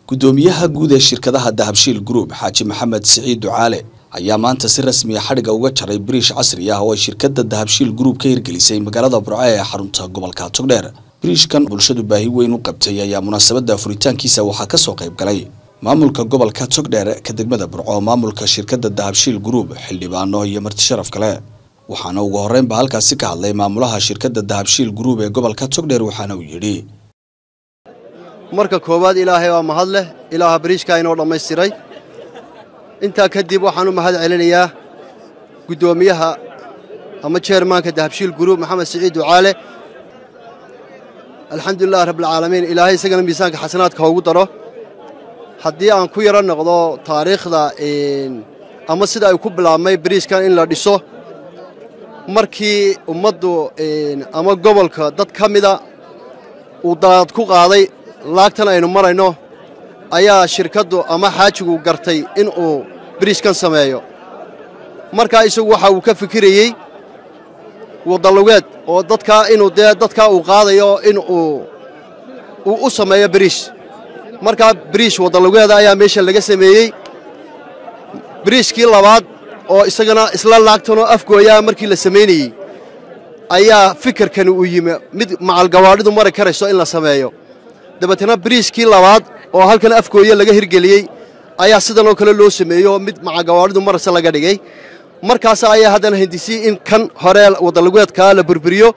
guddoomiyaha guud ee shirkadaha dahabshiil group xaaji maxamed siciid ducaale ayaa maanta si rasmiya xadhigga uga jaray biriish casri ah oo ay shirkadda dahabshiil group ka hirgelisay magaalada burco ee xarunta gobolka togdheer biriishkan bulshadu baahi weyn u qabtay ayaa munaasabadda furitaankiisa waxaa kasoo qayb galay maamulka gobolka togdheer ka degmada burco maamulka shirkadda dahabshiil group xildhibaano iyo marti sharaf kale waxaana ugu horreynba halkaasi ka hadlay maamulaha shirkadda dahabshiil group ee gobolka togdheer waxaana uu yidhi marka koowaad ilaahay waa mahad leh ilaaha bariishkaa inoo dhammaystiray intaa kadib waxaan u mahad celinayaa guddoomiyaha ama jeermaanka dahabshiil guruub maxamed siciid ducaale alxamdulilah rabbilcaalamiin ilaahay isagana miisaanka xasanaadka hoogu daro haddii aan ku yaro noqdo taariikhda ama sida ay ku bilaabmay bariishkan in la dhiso markii ummaddu ama gobolka dad ka mida uu daad ku qaaday laagtan aynu marayno ayaa shirkaddu ama xaajigu gartay in uu biriishkan sameeyo markaa isagu waxa uu ka fikirayey wadalugeed oo dadkaa inuu dee dadkaa uu qaadayo in uu uu u sameeyo biriish markaa biriish wadalugeeda ayaa meesha laga sameeyey biriishkii labaad oo isagana isla laagtanoo afgooyaa markii la samaynayey ayaa fikirkani uu yimi mid macalgawaadhidu mari karayso in la sameeyo dabeetana biriishkii labaad oo halkan afgooye laga hirgeliyey ayaa sidanoo kale loo sameeyo mid macagawaadhidu marase laga dhigay markaas ayaa haddana hindisii in kan hore wadalugeedkaa la burburiyo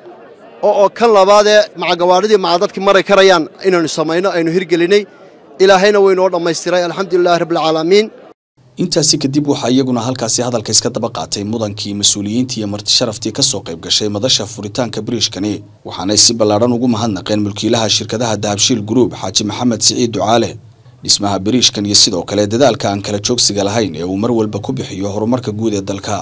oo kan labaadee macagawaadhidii macadadkii mari karayaan inaynu samayno aynu hirgelinay ilaahayna waynoo dhammaystiray alxamdulilahi rabbilcaalamiin intaasi kadib waxaa iyaguna halkaasi hadalka iska daba qaatay mudankii mas-uuliyiintii iyo marti sharaftii kasoo qayb gashay madasha furitaanka biriishkani waxaanay si ballaadhan ugu mahadnaqeen mulkiilaha shirkadaha dahabshiil group xaaji maxamed siciid ducaale dhismaha biriishkan iyo sidoo kale dadaalka aan kala joogsiga lahayn ee uu mar walba ku bixiyo horumarka guud ee dalka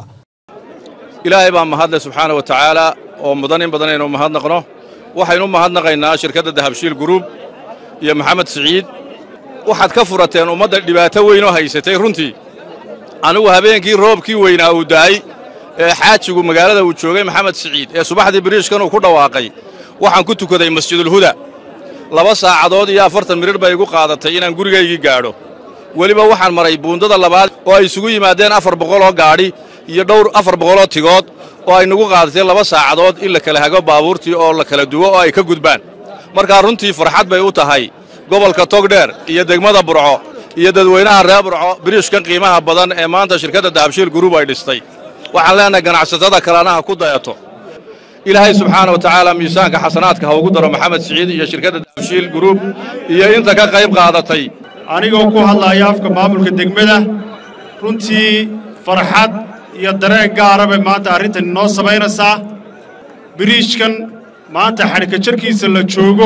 ilaahay baa mahadle subxaana wa tacaala oo mudan in badan aynu mahadnaqno waxaynu mahadnaqaynaa shirkadda dahabshiil group iyo maxamed siciid waxaad ka furateen ummadda dhibaato weyn oo haysatay runtii anigu habeenkii roobkii weynaa uu da'ay ee xaajigu magaalada uu joogay maxamed siciid ee subaxdii biriishkan uu ku dhawaaqay waxaan ku tukaday masjidulhuda laba saacadood iyo afartan midhir bay igu qaadatay inaan gurigaygii gaadho weliba waxaan maray buundada labaad oo ay isugu yimaadeen afar boqoloo gaadhi iyo dhowr afar boqoloo tigood oo ay nagu qaadatay laba saacadood in la kala hago baabuurtii oo la kala duwo oo ay ka gudbaan markaa runtii farxad bay u tahay gobolka togdheer iyo degmada burco iyo dadweynaha reer burco biriishkan qiimaha badan ee maanta shirkadda dahabshiil guruub ay dhistay waxaan leenahay ganacsatada kalena ha ku dayato ilaahay subxaana wa tacaala miisaanka xasanaadka ha ugu daro maxamed siciid iyo shirkadda dahabshiil guruub iyo inta ka qayb qaadatay anigoo ku hadlaaya afka maamulka degmada runtii farxad iyo dareen gaara bay maanta arrintan inoo samaynaysaa biriishkan maanta xadhika jarkiisa la joogo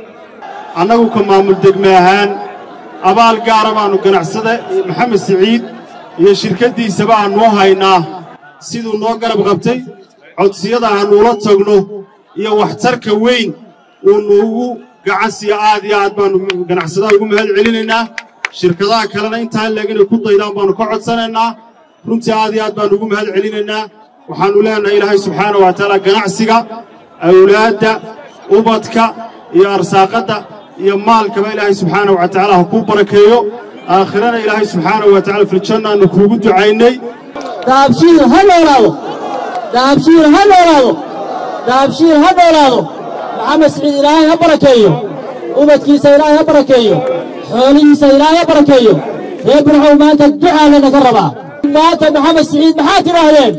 annagu ka maamul degme ahaan abaal gaara baannu ganacsada maxamed siciid iyo shirkaddiisaba aannu haynaa siduu noo garab qabtay codsiyada aannuula tagno iyo waxtarka weyn uu nuugu gacan siiyo aad iyo aad baannu ganacsadaha ugu mahad celinaynaa shirkadaha kalena intaan leeg inay ku daydaan baannu ka codsanaynaa runtii aad iyo aad baannu ugu mahad celinaynaa waxaannu leenahay ilaahay subxaana wa tacaala ganacsiga awlaadda ubadka iyo arsaaqadda iyo maalkaba ilaahay subxaana wa tacaala ha kuu barakeeyo aakhirana ilaahay subxaana wa tacala filjannaannu kuugu ducaynay dahabshiil ha noolaado dahabshiil ha noolaado dahabshiil ha noolaado maxamed siciid ilaahay ha barakeeyo ubadkiisa ilaahay ha barakeeyo xoolihiisa ilaahay ha barakeeyo reer burcow maanta ducaa lanaga rabaa maanta maxamed siciid maxaad tidhaahdeen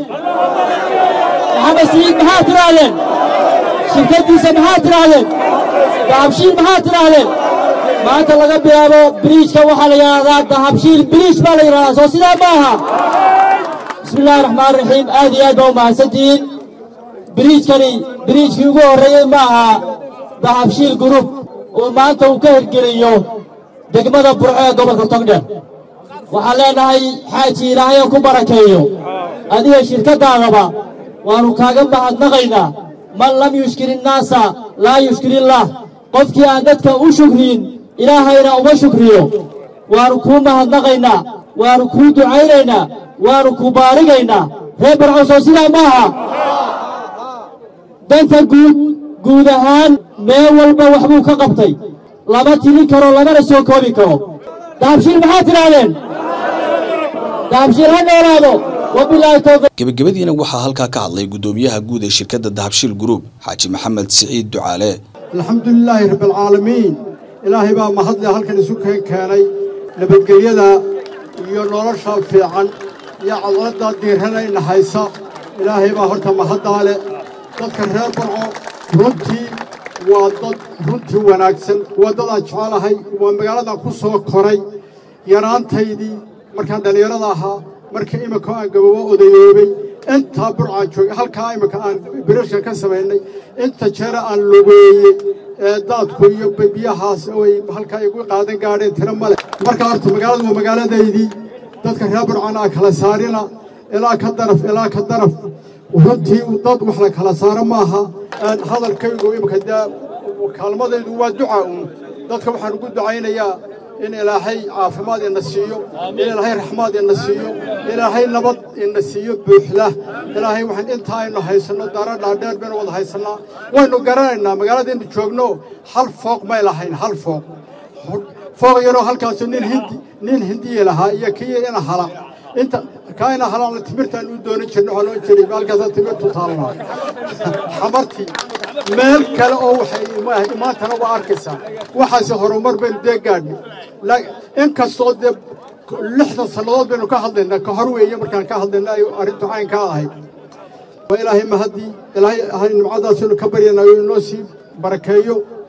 maxamed siciid maxaad tidhaahdeen shirkaddiisa maxaad tidhaahdeen dahabshiil maxaad tidhaahdeen maanta laga bilaabo biriijka waxaa la yidhaahdaa dahabshiil biriij baa la yidhahdaa soo sidaa ma aha bismi illaahi raxmaan raxiim aad iyo aad baa u mahadsantihiin biriijkani biriijkii ugu horreeyey ma aha dahabshiil gurub uu maanta uu ka hirgeliyo degmada burco ee gobolka togdheer waxaan leenahay xaaji ilaahayan ku barakeeyo adiga shirkaddaadaba waannu kaaga mahadnaqaynaa man lam yushkir innaasa laa yushkir illaah qofkii aan dadka u shukriyin ilaahayna uma shukriyo waannu kuu mahadnaqaynaa waannu kuu ducaynaynaa waannu kuu baarigaynaa reer barcowsoo sidaa ma aha danta guud guud ahaan meel walba waxbuu ka qabtay lama tilin karo lamana soo koobi karo dahabshiil maxaad tidhaahdeen dahabshiil ha noolaado wabilaahi towfiiq gebagabadiina waxaa halkaa ka hadlay guddoomiyaha guud ee shirkadda dahabshiil group xaaji maxamed siciid ducaale alxamdulilaahi rabbialcaalamiin ilaahay baa mahadle halkan isu keen keenay nabadgelyada iyo nolosha fiican iyo cadladdaa diiranayna haysa ilaahay baa horta mahaddaa leh dadka reer barco runtii waa dad runtii wanaagsan waa dadaan jecelahay waa magaaladan ku soo koray yaraantaydii markaan dhallinyarada ahaa marka iminka aan gababo odayoobay intaa burcaan joogay halkaa iminka aan birashka ka samaynay inta jeera aan logeeyey ee daadku iyo biyahaas ay halkaa igu qaadan gaadheen tiro male marka horta magaaladu waa magaaladaydii dadka reer burcaan aa kala saarina ilaa ka daraf ilaa ka daraf runtii dad wax la kala saaro maaha hadalkaygu iminka dee kaalmadaydu waa duca uun dadka waxaan ugu ducaynayaa in ilaahay caafimaad ina siiyo in ilaahay raxmaad ina siiyo ilaahay nabad ina siiyo buuxda ilaahay waxaan inta aynu haysanno dara dhaadheer baynu wada haysannaa waynu garanaynaa magaaladaynu joogno hal fooq may lahayn hal fooq fooq yaroo halkaasu nin hindi nin hindiya lahaa iyo kii ina hala inta kaa ina halaana timirtaan u doonan jirna waxaan oon jiray halkaasa timirtu taallaa xamartii meel kale oo waxay maantana waa arkaysaa waxaase horumar baynu dee gaadhnay inkastoo dee lixdan sannadood baynu ka hadlaynaa ka hor weeye markaan ka hadlayna ay arrintu caynkaa ahayd waa ilaahay mahaddii ilaahay nimcadaasaynu ka baryanayo inoo sii barakeeyo